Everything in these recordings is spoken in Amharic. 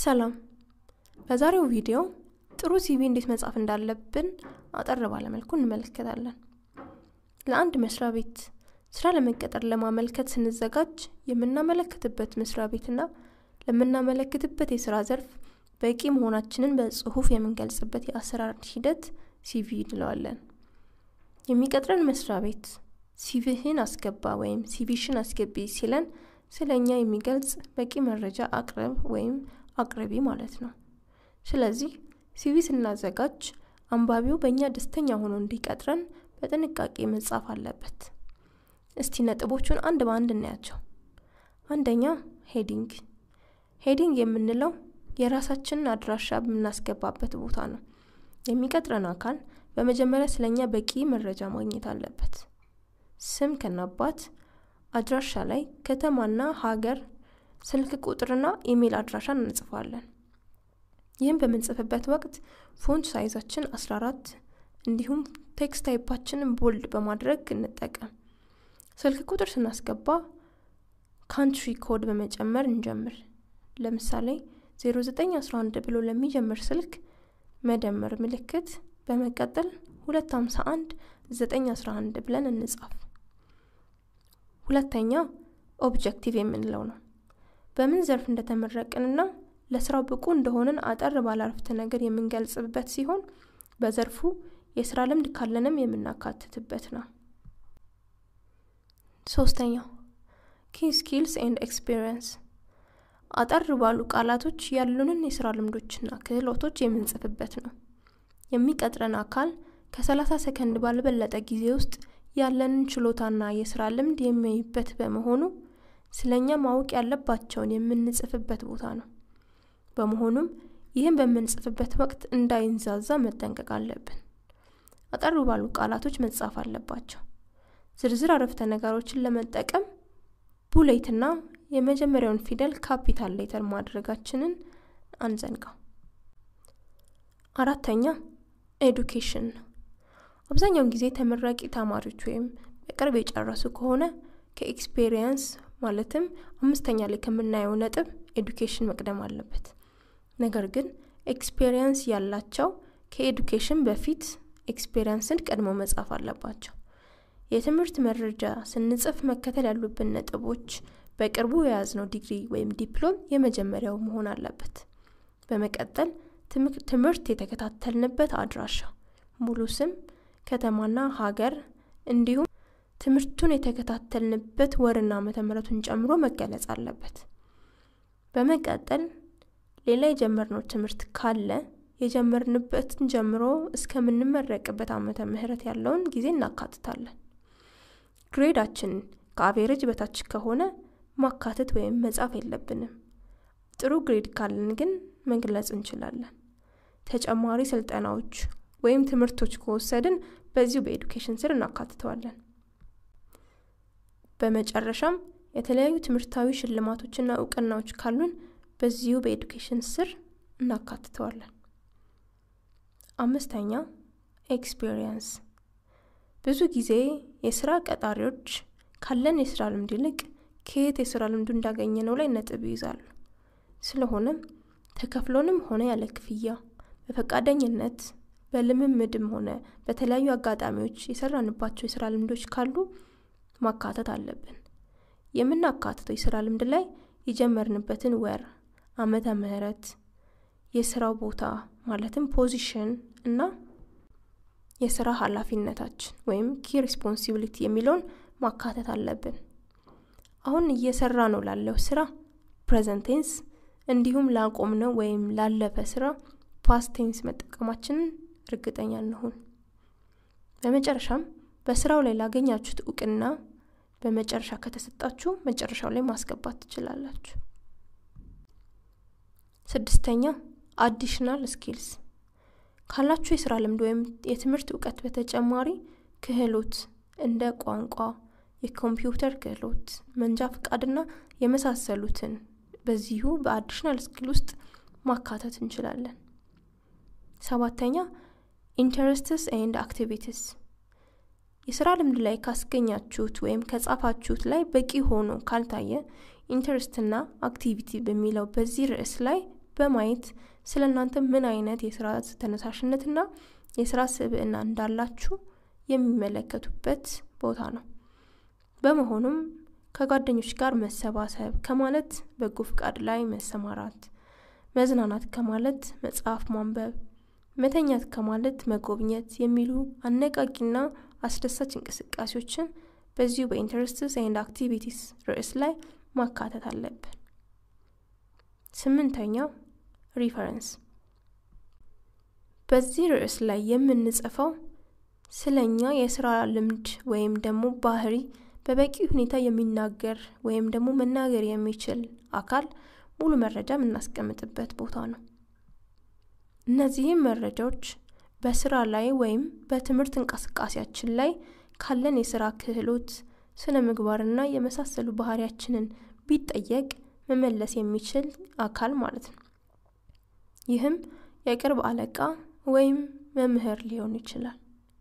ሰላም በዛሬው ቪዲዮ ጥሩ ሲቪ እንዴት መጻፍ እንዳለብን አጠር ባለመልኩ እንመለከታለን ለአንድ መስሪያ ቤት ስራ ለመቀጠር ለማመልከት ስንዘጋጅ የምናመለክትበት መስሪያ ቤትና ለምናመለክትበት የስራ ዘርፍ በቂ መሆናችንን በጽሁፍ የምንገልጽበት የአሰራር ሂደት ሲቪ እንለዋለን የሚቀጥረን መስሪያ ቤት ሲቪህን አስገባ ወይም ሲቪሽን አስገቢ ሲለን ስለ እኛ የሚገልጽ በቂ መረጃ አቅርብ ወይም አቅርቢ ማለት ነው ስለዚህ ሲቪ ስናዘጋጅ አንባቢው በእኛ ደስተኛ ሆኖ እንዲቀጥረን በጥንቃቄ መጻፍ አለበት እስቲ ነጥቦቹን አንድ በአንድ እናያቸው አንደኛ ሄዲንግ ሄዲንግ የምንለው የራሳችንን አድራሻ የምናስገባበት ቦታ ነው የሚቀጥረን አካል በመጀመሪያ ስለኛ በቂ መረጃ ማግኘት አለበት ስም ከናባት አድራሻ ላይ ከተማና ሀገር ስልክ ቁጥርና ኢሜል አድራሻን እንጽፋለን ይህም በምንጽፍበት ወቅት ፎንት ሳይዛችን 14 እንዲሁም ቴክስት ታይፓችንን ቦልድ በማድረግ እንጠቀም ስልክ ቁጥር ስናስገባ ካንትሪ ኮድ በመጨመር እንጀምር ለምሳሌ 0911 ብሎ ለሚጀምር ስልክ መደመር ምልክት በመቀጠል 251 911 ብለን እንጻፍ ሁለተኛ ኦብጀክቲቭ የምንለው ነው በምን ዘርፍ እንደተመረቅንና ለስራው ብቁ እንደሆንን አጠር ባላርፍተ ነገር የምንገልጽበት ሲሆን በዘርፉ የስራ ልምድ ካለንም የምናካትትበት ነው ሶስተኛው ኪ ስኪልስ ኤንድ ኤክስፒሪየንስ አጠር ባሉ ቃላቶች ያሉንን የስራ ልምዶችና ክህሎቶች የምንጽፍበት ነው የሚቀጥረን አካል ከ30 ሰከንድ ባልበለጠ ጊዜ ውስጥ ያለንን ችሎታና የስራ ልምድ የሚያይበት በመሆኑ ስለኛ ማወቅ ያለባቸውን የምንጽፍበት ቦታ ነው በመሆኑም ይህም በምንጽፍበት ወቅት እንዳይንዛዛ መጠንቀቅ አለብን አጠሩ ባሉ ቃላቶች መጻፍ አለባቸው ዝርዝር አረፍተ ነገሮችን ለመጠቀም ቡሌትና የመጀመሪያውን ፊደል ካፒታል ሌተር ማድረጋችንን አንዘንጋው አራተኛ ኤዱኬሽን ነው አብዛኛውን ጊዜ ተመራቂ ተማሪዎች ወይም በቅርብ የጨረሱ ከሆነ ከኤክስፔሪየንስ ማለትም አምስተኛ ላይ ከምናየው ነጥብ ኤዱኬሽን መቅደም አለበት ነገር ግን ኤክስፔሪየንስ ያላቸው ከኤዱኬሽን በፊት ኤክስፔሪየንስን ቀድሞ መጻፍ አለባቸው የትምህርት መረጃ ስንጽፍ መከተል ያሉብን ነጥቦች በቅርቡ የያዝነው ዲግሪ ወይም ዲፕሎም የመጀመሪያው መሆን አለበት በመቀጠል ትምህርት የተከታተልንበት አድራሻ ሙሉ ስም ከተማና ሀገር እንዲሁም ትምህርቱን የተከታተልንበት ወርና መተምረቱን ጨምሮ መገለጽ አለበት በመቀጠል ሌላ የጀመርነው ትምህርት ካለ የጀመርንበትን ጀምሮ እስከምንመረቅበት አመተ ምህረት ያለውን ጊዜ እናካትታለን ግሬዳችን ከአቬሬጅ በታች ከሆነ ማካተት ወይም መጻፍ የለብንም ጥሩ ግሬድ ካለን ግን መግለጽ እንችላለን ተጨማሪ ስልጠናዎች ወይም ትምህርቶች ከወሰድን በዚሁ በኤዱኬሽን ስር እናካትተዋለን በመጨረሻም የተለያዩ ትምህርታዊ ሽልማቶችና እውቅናዎች ካሉን በዚሁ በኤዱኬሽን ስር እናካትተዋለን አምስተኛ ኤክስፒሪየንስ ብዙ ጊዜ የስራ ቀጣሪዎች ካለን የስራ ልምድ ይልቅ ከየት የስራ ልምዱ እንዳገኘ ነው ላይ ነጥብ ይይዛሉ ስለሆነም ተከፍሎንም ሆነ ያለ ክፍያ በፈቃደኝነት በልምምድም ሆነ በተለያዩ አጋጣሚዎች የሰራንባቸው የስራ ልምዶች ካሉ ማካተት አለብን የምናካትተው የስራ ልምድ ላይ የጀመርንበትን ወር አመተ ምህረት የስራው ቦታ ማለትም ፖዚሽን እና የስራ ኃላፊነታችን ወይም ኪ ሪስፖንሲቢሊቲ የሚለውን ማካተት አለብን አሁን እየሰራ ነው ላለው ስራ ፕሬዘንቴንስ እንዲሁም ላቆምነው ወይም ላለፈ ስራ ፓስቴንስ መጠቀማችንን እርግጠኛ እንሁን በመጨረሻም በስራው ላይ ላገኛችሁት እውቅና በመጨረሻ ከተሰጣችሁ መጨረሻው ላይ ማስገባት ትችላላችሁ ስድስተኛ አዲሽናል ስኪልስ ካላችሁ የስራ ልምድ ወይም የትምህርት እውቀት በተጨማሪ ክህሎት እንደ ቋንቋ የኮምፒውተር ክህሎት መንጃ ፍቃድና የመሳሰሉትን በዚሁ በአዲሽናል ስኪል ውስጥ ማካተት እንችላለን ሰባተኛ ኢንተረስትስ ኤንድ አክቲቪቲስ የስራ ልምድ ላይ ካስገኛችሁት ወይም ከጻፋችሁት ላይ በቂ ሆኖ ካልታየ ኢንተርስትና አክቲቪቲ በሚለው በዚህ ርዕስ ላይ በማየት ስለ እናንተ ምን አይነት የስራ ተነሳሽነትና የስራ ስብዕና እንዳላችሁ የሚመለከቱበት ቦታ ነው። በመሆኑም ከጓደኞች ጋር መሰባሰብ ከማለት በጎ ፍቃድ ላይ መሰማራት፣ መዝናናት ከማለት መጽሐፍ ማንበብ፣ መተኛት ከማለት መጎብኘት የሚሉ አነቃቂና አስደሳች እንቅስቃሴዎችን በዚሁ በኢንተረስትስ ኤንድ አክቲቪቲስ ርዕስ ላይ ማካተት አለብን። ስምንተኛው ሪፈረንስ። በዚህ ርዕስ ላይ የምንጽፈው ስለ እኛ የስራ ልምድ ወይም ደግሞ ባህሪ በበቂ ሁኔታ የሚናገር ወይም ደግሞ መናገር የሚችል አካል ሙሉ መረጃ የምናስቀምጥበት ቦታ ነው። እነዚህም መረጃዎች በስራ ላይ ወይም በትምህርት እንቅስቃሴያችን ላይ ካለን የስራ ክህሎት፣ ስነ ምግባርና የመሳሰሉ ባህሪያችንን ቢጠየቅ መመለስ የሚችል አካል ማለት ነው። ይህም የቅርብ አለቃ ወይም መምህር ሊሆን ይችላል።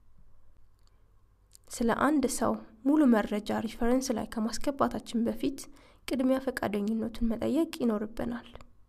ስለ አንድ ሰው ሙሉ መረጃ ሪፈረንስ ላይ ከማስገባታችን በፊት ቅድሚያ ፈቃደኝነቱን መጠየቅ ይኖርብናል።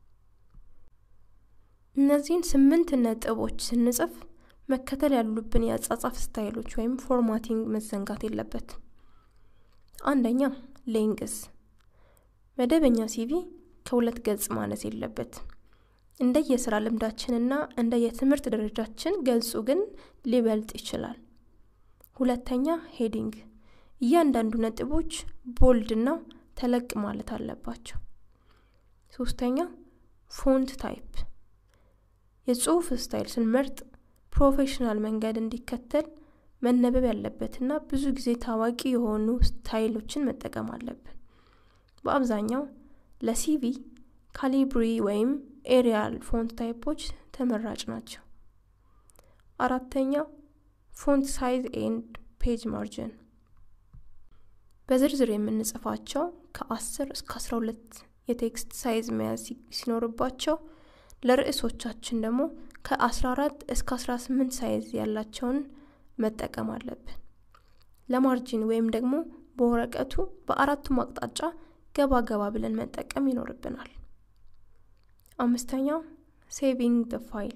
እነዚህን ስምንት ነጥቦች ስንጽፍ መከተል ያሉብን የአጻጻፍ ስታይሎች ወይም ፎርማቲንግ መዘንጋት የለበትም። አንደኛ ሌንግስ፣ መደበኛ ሲቪ ከሁለት ገጽ ማነስ የለበትም። እንደ የስራ ልምዳችንና እንደ የትምህርት ደረጃችን ገጹ ግን ሊበልጥ ይችላል። ሁለተኛ ሄዲንግ፣ እያንዳንዱ ነጥቦች ቦልድና ተለቅ ማለት አለባቸው። ሶስተኛ ፎንት ታይፕ፣ የጽሁፍ ስታይል ስንመርጥ ፕሮፌሽናል መንገድ እንዲከተል መነበብ ያለበትና ብዙ ጊዜ ታዋቂ የሆኑ ስታይሎችን መጠቀም አለብን። በአብዛኛው ለሲቪ ካሊብሪ ወይም ኤሪያል ፎንት ታይፖች ተመራጭ ናቸው። አራተኛ ፎንት ሳይዝ ኤንድ ፔጅ ማርጅን፣ በዝርዝር የምንጽፋቸው ከ10 እስከ 12 የቴክስት ሳይዝ መያዝ ሲኖርባቸው ለርዕሶቻችን ደግሞ ከ14 እስከ 18 ሳይዝ ያላቸውን መጠቀም አለብን። ለማርጂን ወይም ደግሞ በወረቀቱ በአራቱም አቅጣጫ ገባ ገባ ብለን መጠቀም ይኖርብናል። አምስተኛው ሴቪንግ ደ ፋይል፣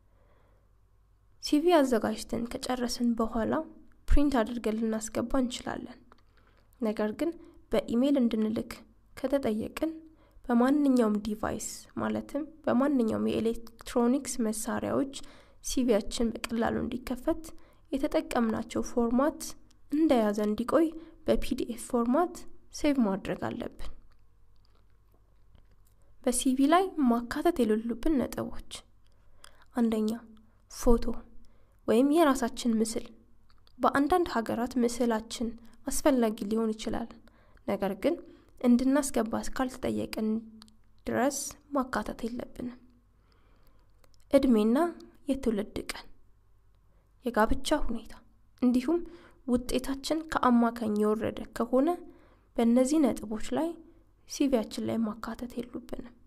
ሲቪ አዘጋጅተን ከጨረስን በኋላ ፕሪንት አድርገን ልናስገባ እንችላለን። ነገር ግን በኢሜይል እንድንልክ ከተጠየቅን በማንኛውም ዲቫይስ ማለትም በማንኛውም የኤሌክትሮኒክስ መሳሪያዎች ሲቪያችን በቀላሉ እንዲከፈት የተጠቀምናቸው ፎርማት እንደያዘ እንዲቆይ በፒዲኤፍ ፎርማት ሴቭ ማድረግ አለብን። በሲቪ ላይ ማካተት የሌሉብን ነጥቦች፣ አንደኛ ፎቶ ወይም የራሳችን ምስል። በአንዳንድ ሀገራት ምስላችን አስፈላጊ ሊሆን ይችላል። ነገር ግን እንድናስገባ እስካልተጠየቅን ድረስ ማካተት የለብንም። እድሜና የትውልድ ቀን፣ የጋብቻ ሁኔታ እንዲሁም ውጤታችን ከአማካኝ የወረደ ከሆነ በእነዚህ ነጥቦች ላይ ሲቪያችን ላይ ማካተት የሉብንም።